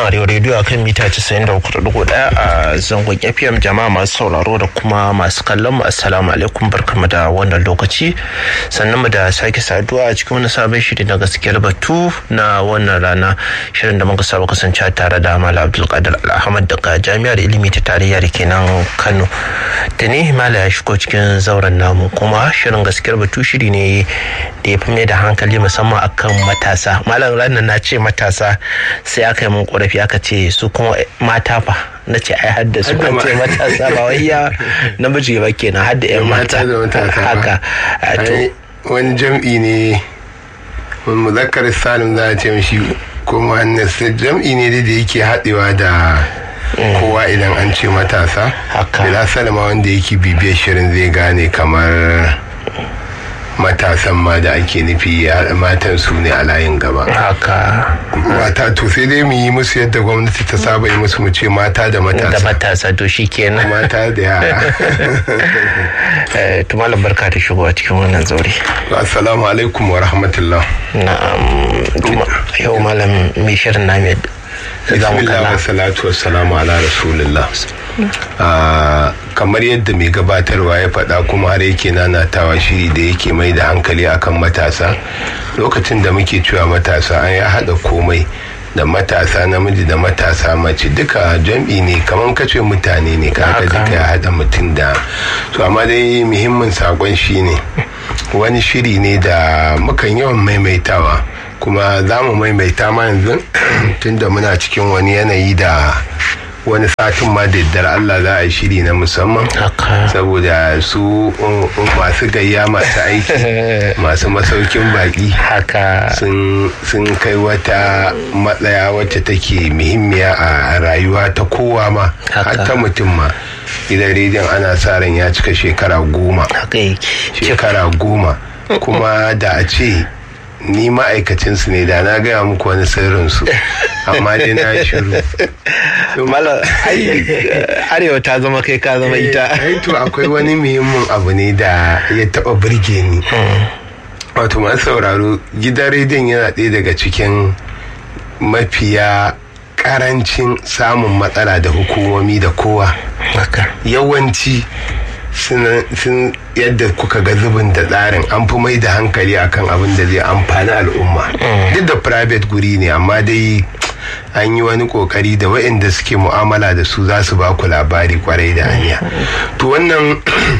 nan arewa rediyo akan mita 93.1 a zangon fm jama'a masu sauraro da kuma masu kallon mu assalamu alaikum barkamu da wannan lokaci sannan mu da sake saduwa a cikin wani sabon shiri na gaskiyar batu na wannan rana shirin da muka saba kasance tare da mala abdulkadir alhamad daga jami'ar ilimi ta tarayya da ke nan kano da ne mala ya shigo cikin zauren namu kuma shirin gaskiyar batu shiri ne da ya fi mai da hankali musamman akan matasa malam ranar na ce matasa sai aka yi mun korafi aka ce su kuma mata fa na ce ai hadda su kan ce matasa ba wai ya namiji ba kenan hadda yan mata haka to wani jam'i ne muzakkar salim za a ce mishi ko muhannas jam'i ne da yake haɗewa da kowa idan an ce matasa bila salama wanda yake bibiyar shirin zai gane kamar matasan ma da ake nufi matan su ne a layin gaba haka mata to sai dai mu yi musu yadda gwamnati ta saba yi musu mu ce mata da matasa da matasa to shi kenan mata da yara to malam barka da shigo a cikin wannan zaure assalamu alaikum wa rahmatullah na'am yau malam mai shirin na mai bismillah wa salatu wa salamu ala rasulillah kamar yadda mai gabatarwa ya faɗa kuma har yake nanatawa shiri da yake mai da hankali akan matasa lokacin da muke cewa matasa an ya haɗa komai da matasa namiji da matasa mace duka jam'i ne kamar kace mutane ne kaga duka ya haɗa mutum da to amma dai muhimmin sakon shine wani shiri ne da mukan yawan maimaitawa kuma za mu maimaita ma yanzu tunda muna cikin wani yanayi da wani satin ma da yaddar Allah za a shiri na musamman saboda su masu gayya masu aiki masu masaukin baki haka sun kai wata matsaya wacce take muhimmiya a rayuwa ta kowa ma har ta mutum ma gidan rediyon ana sa ran ya cika shekara goma shekara goma kuma da a ce ni ma'aikacinsu ne da na gaya muku wani sirrinsu amma dai na shiru mala arewa ta zama kai ka zama ita ai to akwai wani muhimmin abu ne da ya taba birge ni wato masu sauraro gidan rediyon yana ɗaya daga cikin mafiya karancin samun matsala da hukumomi da kowa yawanci sun yadda kuka ga zubin da tsarin an fi mai da hankali akan abin da zai amfani al'umma duk da private guri ne amma dai an yi wani kokari da waɗanda suke mu'amala da su za su ba ku labari kwarai da hanya to wannan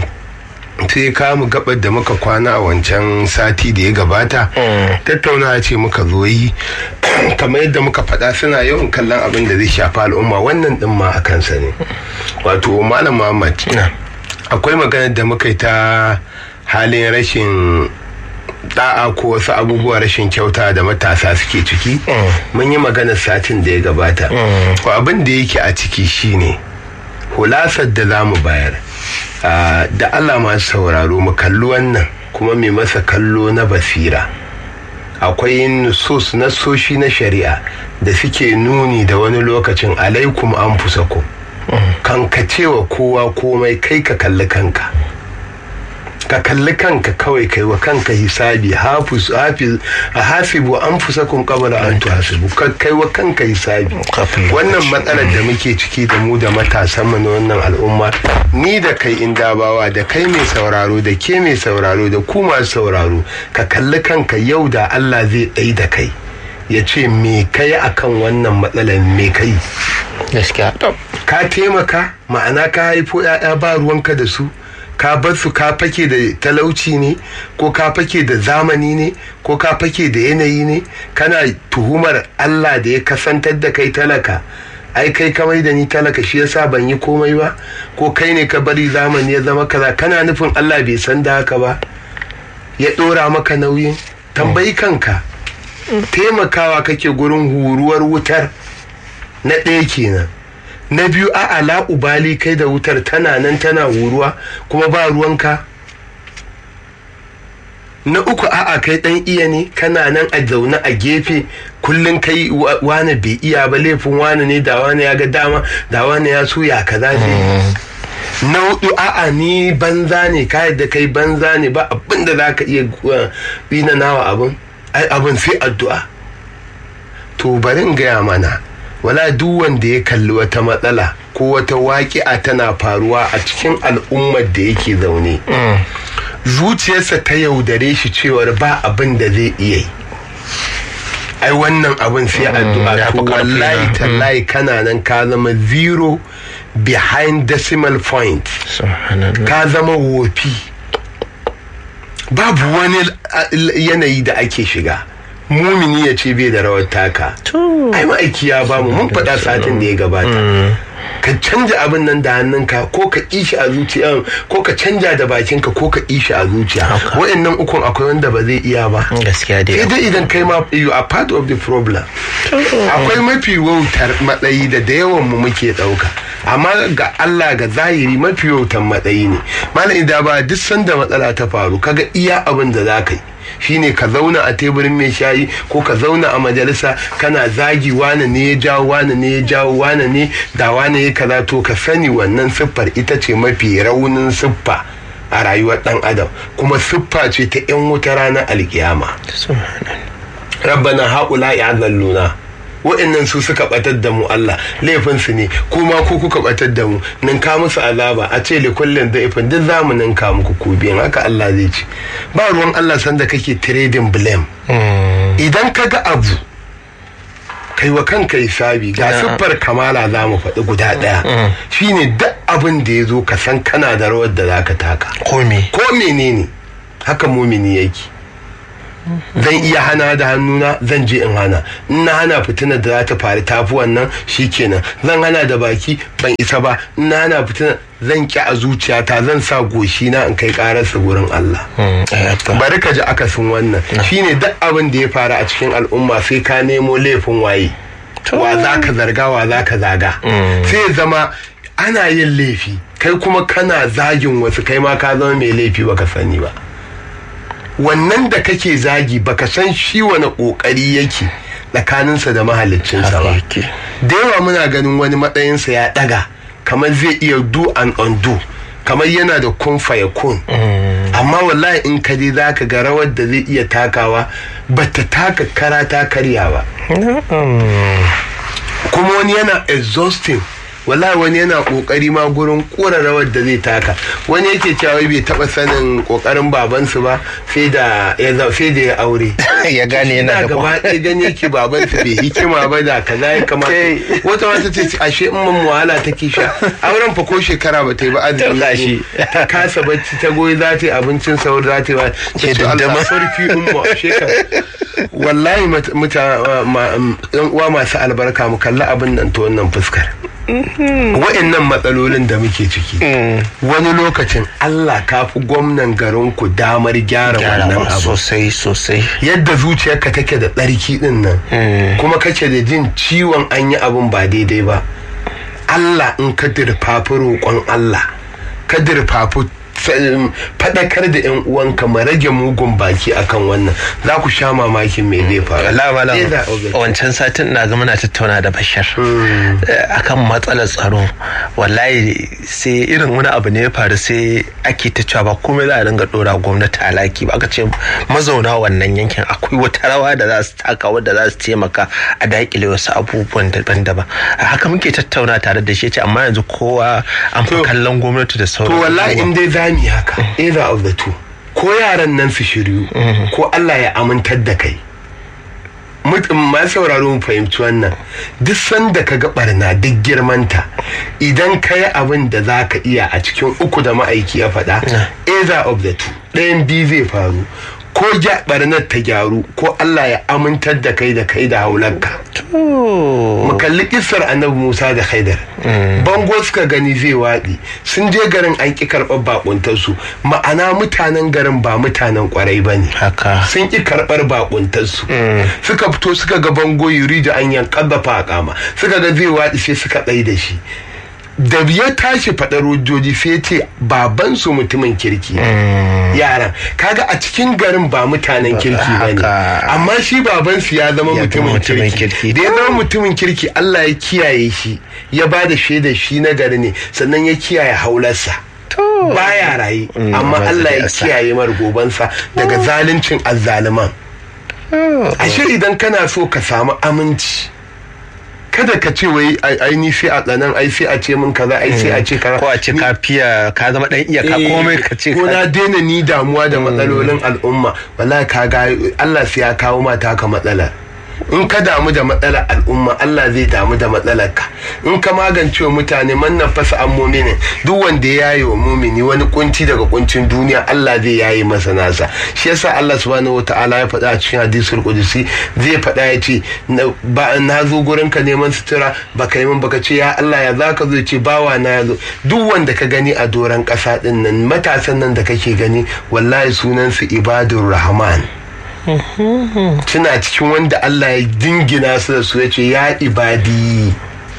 sai kamu gabar da muka kwana a wancan sati da ya gabata tattaunawa ce muka zo yi kamar yadda muka faɗa suna yawan kallon abin da zai shafi al'umma wannan ɗin ma a kansa ne wato malam muhammad akwai maganar da muka yi ta halin rashin da'a ko wasu abubuwa rashin kyauta da matasa suke ciki mun yi maganar satin da ya gabata ko abin da yake a ciki shine hulasar da za mu bayar da allah masu sauraro mu kalli wannan kuma mai masa kallo na basira akwai nusus na soshi na shari'a da suke nuni da wani lokacin alaikum an fusakum kan ka cewa kowa komai kai ka kalli kanka ka kalli kanka kawai kai wa kanka hisabi hafiz hafiz hasibu an fusa kun kabala an tuhasibu ka kai wa kanka hisabi wannan matsalar da muke ciki da mu da matasan mu na wannan al'umma ni da kai indabawa da kai mai sauraro da ke mai sauraro da ku masu sauraro ka kalli kanka yau da Allah zai ɗai da kai ya ce me kai akan wannan matsalar me kai gaskiya ka taimaka ma'ana ka haifo 'ya'ya ba ruwanka da su ka bar su ka fake da talauci ne ko ka fake da zamani ne ko ka fake da yanayi ne kana tuhumar Allah da ya kasantar da kai talaka ai kai kamar da ni talaka shi yasa ban yi komai ba ko kai ne ka bari zamani ya zama kaza kana nufin Allah bai san da haka ba ya ɗora maka nauyin tambayi kanka taimakawa kake gurin huruwar wutar na ɗaya kenan na biyu a ala ubali kai da wutar tana nan tana huruwa kuma ba ruwanka na uku a'a kai dan iya ne kana nan a zaune a gefe kullum kai wane bai iya ba laifin wane ne da wane ya ga dama da wane ya so ya kaza ne na hudu a'a ni banza ne ka yadda kai banza ne ba abin da za ka iya bina nawa abin ai abin sai addu'a to bari in gaya mana wala duk wanda ya kalli wata matsala ko wata waƙi'a tana faruwa a cikin al'ummar da yake zaune zuciyarsa ta yaudare shi cewar ba abin da zai iya yi ai wannan abin sai ya addu'a fi to ƙarfi wallahi na. tallahi kana nan ka zama zero behind decimal point subhanallah ka zama wofi babu wani uh, yanayi da ake shiga mumini ya ce bai da rawar taka to ai ma'aiki ya bamu mun faɗa satin da ya gabata ka canja abin nan da hannunka ko ka ishi a zuciya ko ka canja da bakinka ko ka ishi a zuciya Haka. wa'annan ukun akwai wanda ba zai iya ba gaskiya sai dai dai idan kai ma you are part of the problem akwai mafi wautar matsayi da da yawan mu muke dauka amma ga Allah ga zahiri mafi wautar matsayi ne malam idan ba duk sanda matsala ta faru kaga iya abin da za ka yi shine ka zauna a teburin mai shayi ko ka zauna a majalisa kana zagi wane ne ya jawo wane ne ya jawo wane ne da wane ya kaza to ka sani wannan siffar ita ce mafi raunin siffa a rayuwar dan adam kuma siffa ce ta 'yan wuta ranar alkiyama subhanallah rabbana haƙula ya zalluna wa'annan su suka batar da mu Allah laifinsu ne kuma ku kuka batar da mu ninka musu azaba a ce likullin da'ifin duk za mu ninka muku ku biyan haka Allah zai ci ba ruwan Allah sanda kake trading blame idan ka ga abu kai wa kanka hisabi ga Na'am. siffar kamala za mu faɗi guda ɗaya shine duk abin da ya zo ka san kana da rawar da za ka taka komi ko menene haka mumini yake zan iya hana da hannuna zan je in hana in na hana fitinar da za ta faru tafi wannan shikenan zan hana da baki ban isa ba in na hana fitinar zan ki a zuciyata zan sa goshi na in kai kararsa gurin Allah bari ka ji akasin wannan shine duk abin da ya faru a cikin al'umma sai ka nemo laifin waye wa za ka zarga wa za ka zaga sai ya zama ana yin laifi kai kuma kana zagin wasu kai ma ka zama mai laifi baka sani ba wannan da kake zagi baka san shi wani kokari yake tsakaninsa da mahaliccinsa ba yake. da yawa muna ganin wani matsayinsa ya daga kamar zai iya do and undo kamar yana da kun faya kun amma wallahi in ka je za ka ga rawar da zai iya takawa ba ta taka kara ta karya ba kuma wani yana exhausting wallahi wani yana kokari ma gurin kura rawar da zai taka wani yake cewa wai bai taba sanin kokarin babansu ba sai da ya za- sai da ya aure ya gane yana ina da gaba ɗaya gani yake babansu bai hikima ba da kaza ya kamata wata wata ce ce, ashe in mun wahala take sha auren fa ko shekara ba ta yi ba azumi Tallashi. ne. ta kasa bacci ta goyi za ta yi abincin sauri za ta yi ba ta Ke ce Allah dandama. sarki umma ashe ka wallahi mat- muta ma- ma- yan uwa masu albarka mu kalli abin nan ta wannan fuskar wa'annan matsalolin da muke ciki wani lokacin Allah ka fi gwamnan garinku damar gyara wannan gyarawa abu sosai sosai yadda zuciyarka take da tsarki din nan kuma kake da jin ciwon an yi abin ba daidai ba Allah in ka dirfafi roƙon Allah ka dirfafi faɗakar da yan uwanka mu rage mugun baki akan wannan za ku sha mamakin me zai faru Allah malam Eh, da, okay. wancan satin na ga muna tattauna da Bashar eh, akan matsalar tsaro wallahi sai irin wani abu ne ya faru sai ake ta cewa ba komai za a dinga dora gwamnati alaki ba aka ce mazauna wannan yankin akwai wata rawa da za su taka wadda za su taimaka a daƙile wasu abubuwan daban-daban a haka muke tattauna tare da shi ya ce amma yanzu kowa an fi To- kallon gwamnati da sauran to wallahi abubuwa. in dai za mu yi haka either of the two ko yaran nan su shiryu ko Allah ya amintar da kai mutum ma sauraro mu fahimci wannan duk sanda ka ga barna duk girmanta idan ka yi abin da za ka iya a cikin uku da ma'aiki ya faɗa either of the two ɗayan biyu zai faru ko ja barnar ta gyaru ko Allah ya amintar da kai da kai da haulanka mu kalli kissar annabi Musa da Khaidar bango suka gani zai waɗi sun je garin an ƙi karɓar bakuntarsu ma'ana mutanen garin ba mutanen ƙwarai ba ne haka sun ƙi karɓar bakuntarsu suka fito suka ga bango yuri da an yankan da kama suka ga zai waɗi sai suka tsaye da shi da ya tashi faɗar hujjoji sai ya ce babansu mutumin kirki ne. yaran kaga a cikin garin ba mutanen kirki ba ne Haka. amma shi babansu ya zama Ya zama mutumin mutumin kirki kirki. da ya zama mutumin kirki Allah ya kiyaye shi ya ba da shaidar shi na gari ne sannan ya kiyaye haularsa baya raye amma ba Allah zai ya asa. kiyaye mar gobansa daga zaluncin azzaliman ashe idan kana so ka samu aminci kada ka ce wai ai ni sai a tsanan ai sai a ce min kaza ai sai a ce kaza ko a ce ka fiya ka zama dan iyaka komai ka ce ko na daina ni damuwa da matsalolin al'umma wallahi ka ga Allah sai ya kawo mata ka matsalar in ka damu da matsalar al'umma Allah zai damu da matsalar ka in ka magance wa mutane man nafasa an muminin duk wanda ya yaye wa mumini wani kunci daga kuncin duniya Allah zai yaye masa nasa shi yasa Allah subhanahu wataala ya faɗa a cikin hadisul qudusi zai faɗa ya ce ba na zo gurin ka neman sutura baka yi min baka ce ya Allah ya zaka zo ce bawa na ya zo duk wanda ka gani a doron ƙasa din nan matasan nan da kake gani wallahi sunan su ibadur rahman suna cikin wanda Allah ya dingina su da su ya ce ya ibadi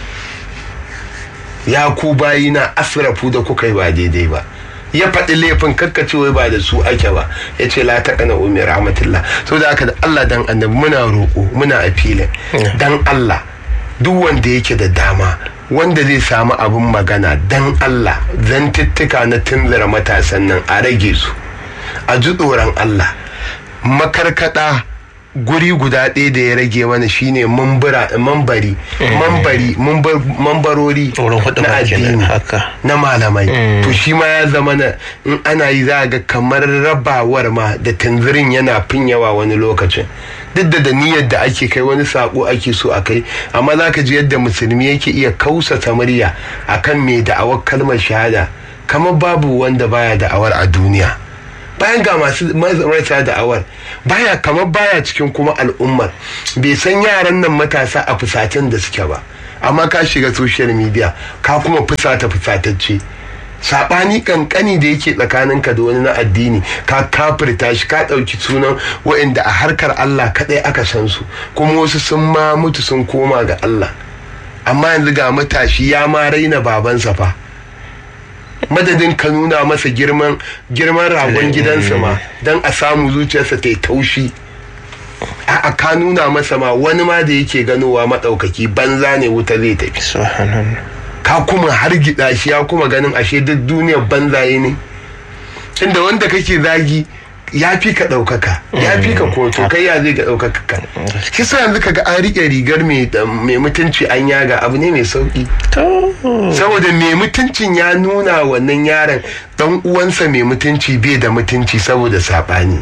ya ku bayi na asrafu da kuka yi ba daidai ba ya faɗi laifin kakkace wai ba da su ake ba ya ce la taƙana umi rahmatullah so da aka da Allah dan annabi muna roƙo muna a filin dan Allah duk wanda yake da dama wanda zai samu abin magana dan Allah zantuttuka na tunzura matasan nan a rage su a ji tsoron Allah makarkada guri guda ɗaya da ya rage mana shine mambari mambari mambarori na addini na malamai to shi ma ya zama na in ana yi za ga kamar rabawar ma da tanzirin yana fin yawa wani lokacin duk da niyyar da ake kai wani sako ake so a kai amma za ka ji yadda musulmi yake iya kausa murya akan mai da'awar kalmar shahada kamar babu wanda baya da'awar a duniya bayan ga masu marasa da'awar baya kamar baya cikin kuma al'ummar bai san yaran nan matasa a fusatan da suke ba amma ka shiga social media ka kuma fusata fusatacce sabani kankani da yake tsakaninka da wani na addini ka kafirta shi ka ɗauki sunan wa'inda a harkar Allah kaɗai aka san su kuma wasu sun ma mutu sun koma ga Allah amma yanzu ga matashi ya ma raina babansa fa madadin ka nuna masa girman girman ragon gidansa ma don a samu zuciyarsa ta yi taushi a ka nuna masa ma wani ma da yake ganowa maɗaukaki banza ne wuta zai tafi ka kuma har gida shi ya kuma ganin ashe duk duniyar banzaye ne inda wanda kake zagi ya fi ka ɗaukaka ya fi ka koto kai ya zai ga ɗaukaka ka shi sa yanzu kaga an riƙe rigar mai mutunci an yaga abu ne mai sauƙi saboda mai mutuncin ya nuna wannan yaron ɗan uwansa mai mutunci bai da mutunci saboda saɓani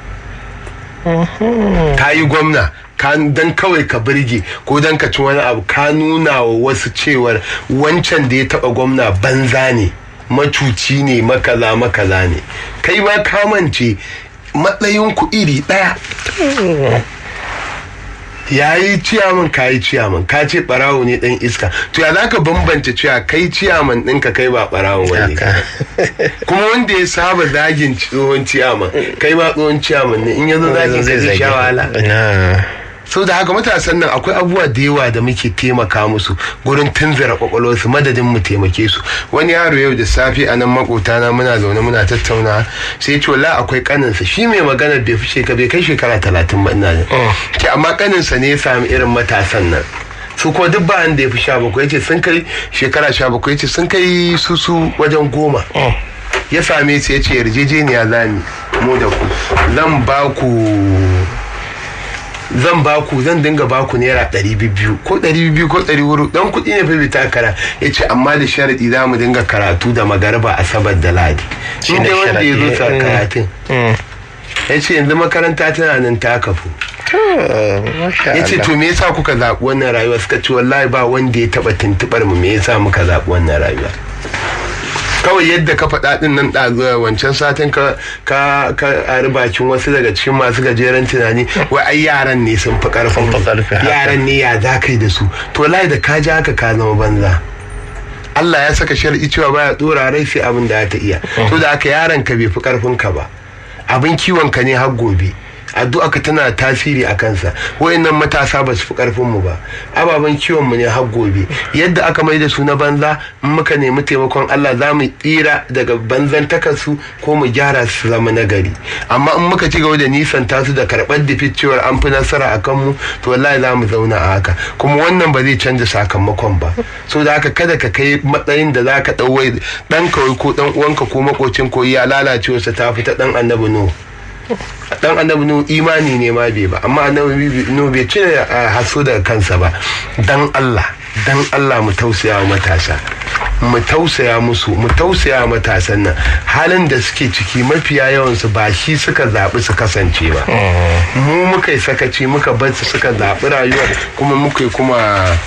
ka yi gwamna dan kawai ka birge ko dan ka ci wani abu ka nuna wa wasu cewar wancan da ya taɓa gwamna banza ne macuci ne makaza makaza ne kai ma kamance matsayinku iri ɗaya ya yi ciyaman ka yi ciyaman ka ce barawo ne dan iska to ya zaka bambance cewa kai ciyaman ɗinka kai ba barawo wani kuma wanda ya saba zagin tsohon ciyaman kai ba tsohon ciyaman ne in yazo zagin ka zai sha wahala sau da haka matasan nan akwai abubuwa da yawa da muke taimaka musu gurin tunzura kwakwalwarsu madadin mu taimake su wani yaro yau da safe a nan makotana muna zaune muna tattauna sai ce wala akwai kaninsa shi mai magana bai fi shekara bai kai shekara talatin ba ina ce amma kaninsa ne ya sami irin matasan nan su ko duk ba da ya fi sha bakwai ce sun kai shekara sha bakwai ce sun kai su su wajen goma ya same su ya ce yarjejeniya zami mu da ku zan ba ku zan baku zan dinga baku naira ɗari biyu ko ɗari biyu ko ɗari wuru dan kuɗi ne fi takara ya ce amma da sharaɗi za mu dinga karatu da magarba asabar da ladi shi ne wanda ya zo sa karatun ya ce yanzu makaranta tana nan ta kafu ya ce to me yasa kuka zaɓi wannan rayuwa suka ce wallahi ba wanda ya taɓa tuntuɓar mu me yasa muka zaɓi wannan rayuwa kawai yadda ka faɗa ɗin nan ɗazuwa wancan satin ka ka ka bakin wasu daga cikin masu gajeren tunani wai ai yaran ne sun fi ƙarfin yaran ne ya za kai da su to lai da ka ji haka ka zama banza Allah ya saka shar'i cewa baya dora rai sai abin da ta iya to da haka yaron ka bai fi ƙarfin ka ba abin kiwon ka ne har gobe addu'a ka tana tasiri a kansa wayannan matasa ba su fi karfin mu ba ababen kiwon mu ne har gobe yadda aka mai da su na banza in muka nemi taimakon Allah za mu tsira daga banzan takarsu ko mu gyara su zama nagari amma in muka ci gaba da nisan tasu da karɓar da cewar an fi nasara a kanmu to wallahi za mu zauna a haka kuma wannan ba zai canza sakamakon ba so da haka kada ka kai matsayin da za ka ɗauwai ɗan kawai ko ɗan uwanka ko makocin ko ya lalacewarsa ta fi ta ɗan annabi no dan annabi nu imani ne ma bai ba amma annabi nu bai cire haso daga kansa ba dan Allah dan Allah mu tausaya wa matasa mu tausaya musu mu tausaya wa matasan nan halin da suke ciki mafiya yawansu ba shi suka zaɓi su kasance ba mu muka yi sakaci muka bar su suka zaɓi rayuwar kuma muka yi kuma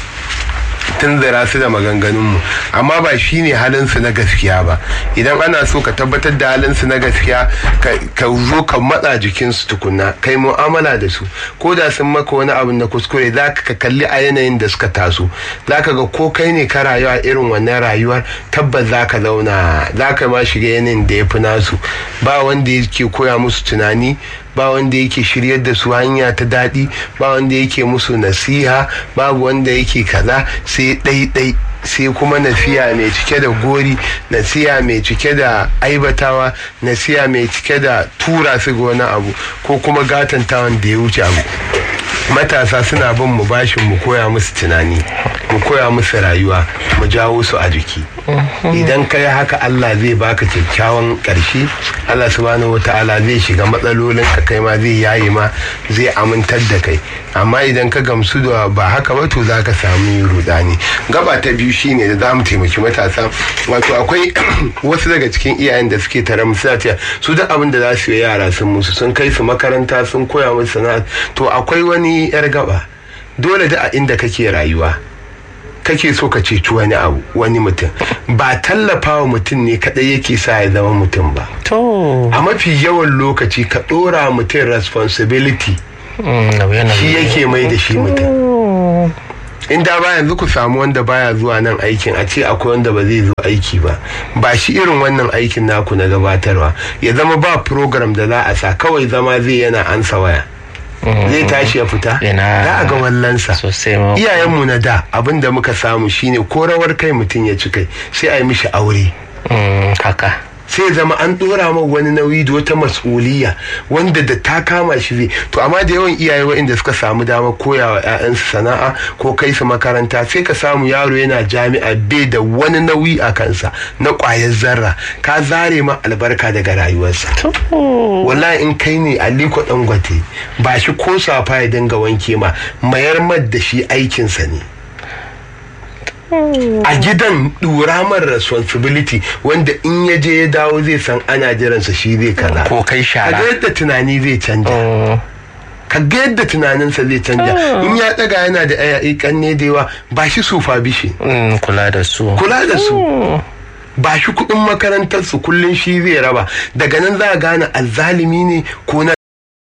tunzura su da maganganunmu amma ba shi ne halinsu na gaskiya ba idan ana so ka tabbatar da halinsu na gaskiya ka zo ka matsa jikinsu tukunna kai mu'amala da su ko da sun maka wani abu na kuskure za ka kalli a yanayin da suka taso za ka ga ko kai ne ka rayuwa irin wannan rayuwar tabbas za ka zauna za ka ma shiga yanayin da ya fi nasu ba wanda yake koya musu tunani ba wanda yake shiryar da su hanya ta daɗi ba wanda yake musu nasiha babu wanda yake kaza sai ɗaiɗai sai kuma nasiya mai cike da gori nasiya mai cike da aibatawa nasiya mai cike da tura su ga wani abu ko kuma gatantawan da ya wuce abu matasa suna bin mu bashin mu koya musu tunani mu koya musu rayuwa mu jawo su a jiki idan ka yi haka Allah zai baka kyakkyawan ƙarshe Allah subhanahu wata'ala zai shiga matsalolin ka kai ma zai yaye ma zai amintar da kai amma idan ka gamsu da ba haka ba to za ka sami rudani gaba ta biyu shine da za mu taimaki matasa wato akwai wasu daga cikin iyayen da suke tare mu suna cewa su duk abin da za su yi yara sun musu sun kai su makaranta sun koya musu sana'a to akwai wani yar gaba dole da a inda kake rayuwa kake so ka ceci wani abu wani mutum ba tallafawa mutum ne kadai yake sa ya zama mutum ba to a mafi yawan lokaci ka dora mutum responsibility shi yake mai da shi mutum in da ba yanzu ku samu wanda baya zuwa nan aikin a ce akwai wanda ba zai zo aiki ba ba shi irin wannan aikin naku na gabatarwa ya zama ba program da za a sa kawai zama zai yana ansa waya zai tashi ya fita za a ga wallansa iyayenmu na da abin da muka samu shine ko rawar kai mutum ya ci kai sai a yi mishi aure haka sai zama an dora ma wani nauyi da wata mas'uliya wanda da ta kama shi zai to amma da yawan iyaye waɗanda suka samu damar koya wa 'ya'yansu sana'a ko kai su makaranta sai ka samu yaro yana jami'a bai da wani nauyi a kansa na ƙwayar zarra ka zare ma albarka daga rayuwarsa wallahi in kai ne aliko dangote ba shi ko safa ya dinga wanke ma mayar mad da shi aikinsa ne a gidan dura man responsibility wanda in ya je ya dawo zai san ana jiransa shi zai kaza ko kai shara kaga yadda tunani zai canja kaga yadda tunaninsa zai canja in ya daga yana da ayayi kanne da yawa ba shi sufa bishi kula da su kula da su ba shi kudin makarantar su kullun shi zai raba daga nan za a gane azzalimi ne ko na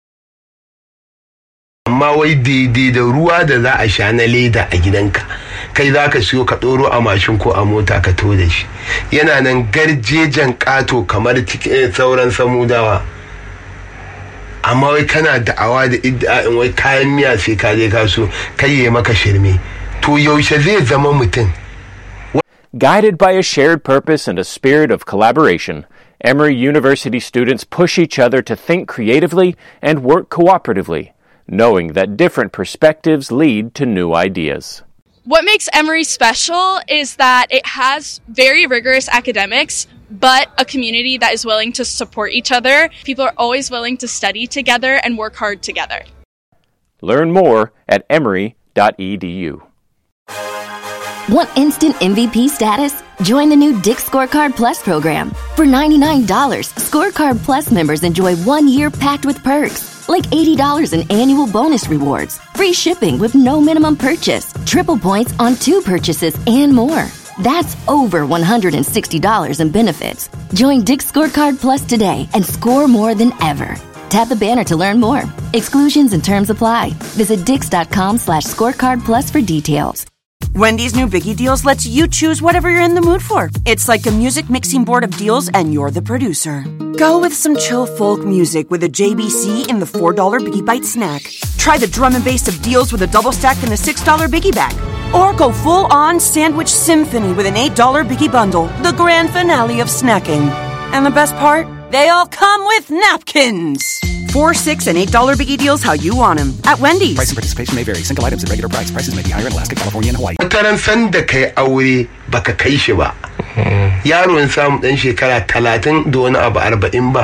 amma wai daidai da ruwa da za a sha na leda a gidanka kai za ka siyo ka ɗoro a mashin ko a mota ka to da shi yana nan garjejen ƙato kamar sauran samudawa amma wai kana da'awa da idda'in wai kayan miya sai ka je ka so kai ya maka shirme to yaushe zai zama mutum Guided by a shared purpose and a spirit of collaboration, Emory University students push each other to think creatively and work cooperatively, knowing that different perspectives lead to new ideas. What makes Emory special is that it has very rigorous academics, but a community that is willing to support each other. People are always willing to study together and work hard together. Learn more at emory.edu. Want instant MVP status? Join the new Dick Scorecard Plus program. For $99, Scorecard Plus members enjoy one year packed with perks, like $80 in annual bonus rewards, free shipping with no minimum purchase, triple points on two purchases, and more. That's over $160 in benefits. Join Dick Scorecard Plus today and score more than ever. Tap the banner to learn more. Exclusions and terms apply. Visit dix.com slash scorecard plus for details. Wendy's new Biggie Deals lets you choose whatever you're in the mood for. It's like a music mixing board of deals, and you're the producer. Go with some chill folk music with a JBC in the $4 Biggie Bite snack. Try the drum and bass of deals with a double stack in the $6 Biggie Bag. Or go full on sandwich symphony with an $8 Biggie Bundle, the grand finale of snacking. And the best part? They all come with napkins. Four, six, and eight dollar biggie deals how you want them at Wendy's. Price and participation may vary. Single items at regular price. Prices may be higher in Alaska, California, and Hawaii. wataran san da kai aure baka kai shi ba yaro in samu dan shekara talatin da wani abu arba'in ba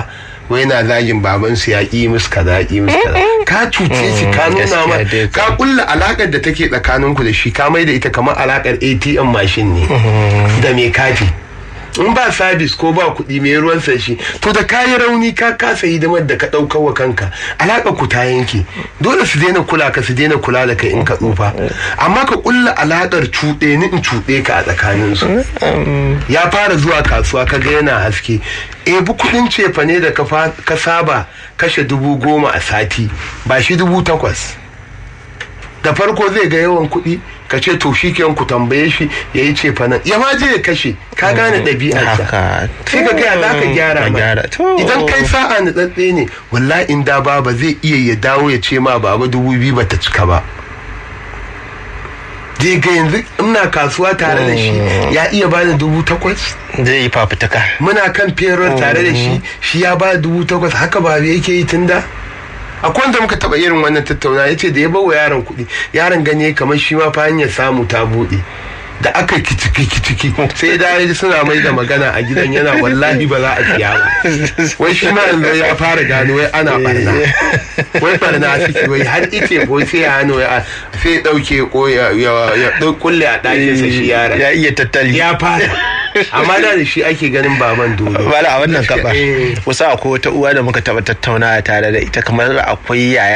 wai na zagin babansu ya ƙi musu kaza ya ƙi musu kaza ka cuce shi ka nuna ma gaskiya dai ka kulla alakar da take tsakaninku da shi ka mai da ita kamar alakar ATM mashin ne da mai kati in ba sabis ko ba kuɗi mai ruwan sa shi to da kayi rauni ka kasa hidimar da ka ɗaukar wa kanka alaƙar ku ta yanke dole su daina kula ka su daina kula da kai in ka tsufa amma ka kulla alaƙar cuɗe ni in cuɗe ka a tsakanin su ya fara zuwa kasuwa ka ga yana haske ebi kuɗin cefa ne da ka fa- ka saba kashe dubu goma a sati ba shi dubu takwas da farko zai ga yawan kuɗi ka ce to shi ku tambaye shi ya yi ce fanan ya ma je ya kashe ka gane ɗabi'arsa haka sai ka gaya za ka gyara Ka ma gyara. To. idan kai sa'a na tsatse ne wallahi in da baba zai iya ya dawo ya ce ma baba dubu biyu ba ta cika ba zai ga yanzu ina kasuwa tare da shi ya iya bani dubu takwas zai yi fafutuka muna kan ferar tare da shi shi ya ba dubu takwas haka ba yake yi tun da akwai wanda muka taba irin wannan tattauna ya ce da ya bawa yaron kuɗi yaron ganye kamar shi ma fa hanyar samu ta buɗe da aka kiciki kiciki sai da ya ji suna mai da magana a gidan yana wallahi ba za a siya ba wai shi ma yanzu ya fara gano wai ana barna wai barna suke wai har ice ko sai ya hano ya sai ya ɗauke ko ya ya- ya ɗau- kulle a ɗakinsa shi yaron ya iya tattali ya fara amma da da shi ake ganin baban dole Bala a wannan gaba Eh. wasu akwai wata uwa da muka taba tattaunawa tare da ita kamar akwai yaya